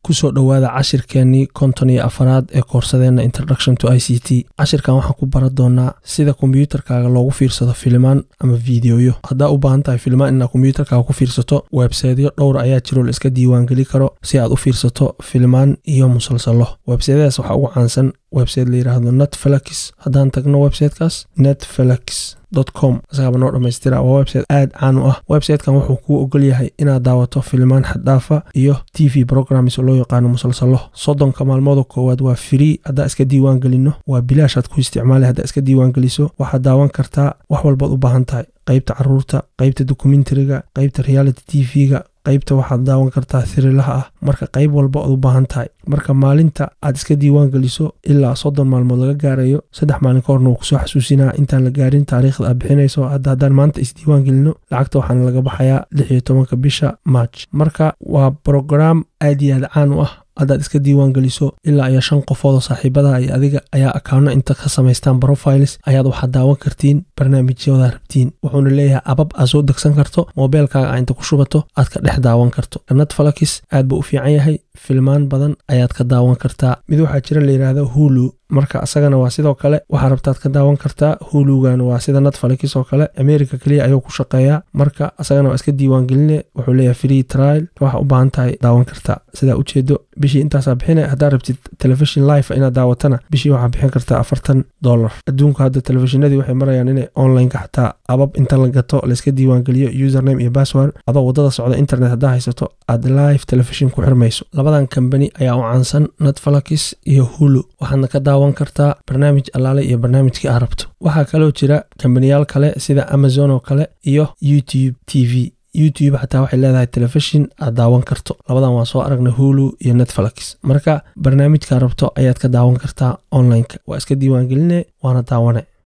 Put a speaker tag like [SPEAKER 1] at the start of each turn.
[SPEAKER 1] kusoo dhowaada cashirkeenii konton iyo afaraad ee koorsadeenna introduction to i c t cashirkan waxaan ku baran doonaa sida kombiyuutarkaaga loogu fiirsado filimaan ama fiideoyo haddaa u baahan tahay filimaan inaad kombiyuutarkaaga ku fiirsato websaytyo dhowr ayaa jiroo la iska diiwaangeli karo si aad u fiirsato filimaan iyo musalsalo websaytyadaas waxaa ugu caansan website la yidhaahdo netflix haddaan tagno websitekaas netflix com isagaaba noo dhammaystira waa website aad caan u ah websitekan wuxuu kuu ogol yahay inaad daawato filimaan xaddhaafa iyo t v programs oo loo yaqaano musalsalo soddonka maalmooda koowaad waa free haddaa iska diiwaan gelino waa bilaashaad ku isticmaali haddaa iska diiwaan geliso waxaad daawan kartaa wax walbaad u baahan tahay qaybta caruurta qaybta dokumentariga qaybta reality t v-ga qaybta waxaad daawan kartaa hirilaha ah marka qayb walba ood u baahan tahay marka maalinta aad iska diiwaan geliso ilaa soddon maalmood laga gaarayo saddex maalin ka horna wuu kusoo xasuusinaa intaan la gaarin taariikhda aad bixinayso hadda haddaan maanta isdiiwaan gelino lacagta waxaana laga baxayaa lix iyo tobanka bisha march marka waa brograam aad iyo aad caan u ah haddaad iska diiwaan geliso ilaa iyo shan qofoodoo saaxiibadaha iyo adiga ayaa akaano inta ka samaystaan profiles ayaad waxaad daawan kartiin barnaamijyoodaa rabtiin wuxuuna leeyahay abab aad soo degsan karto moobeelkaaga aa inta ku shubato aad ka dhex daawan karto netflix aad buu u fiican yahay filmaan badan ayaad ka daawan kartaa mid waxaa jira la yidhaahdo hulu marka isagana waa sidoo kale waxaa rabtaad ka daawan kartaa hulugan waa sida netflix oo kale america keliya ayuu ku shaqeeyaa marka isagana waa iska diiwaan geline wuxuu leeyahay free trial waxaa u baahan tahay daawan kartaa sidaa ujeedo bishii intaasaa bixina haddaa rabtid telefishon life inaad daawatana bishii waxaa bixin kartaa afartan dollar adduunku hadda telefishinadii waxay marayaan inay onlineka xataa abab inta la gato layska diiwaan geliyo username iyo password adoo wadada socda internet haddaa haysato aad live telefishin ku xirmayso labadan kambani ayaa u caansan netflix iyo hulu waxaadna ka daawan kartaa barnaamij allaale iyo barnaamijkii aad rabto waxaa kaloo jira kambaniyaal kale sida amazon oo kale iyo youtube t v youtube xataa waxay leedahay telefishin aad daawan karto labadan waan soo aragnay hulu iyo netflix marka barnaamijkaa rabto ayaad ka daawan kartaa onlineka waa iska diiwaan geline waana daawane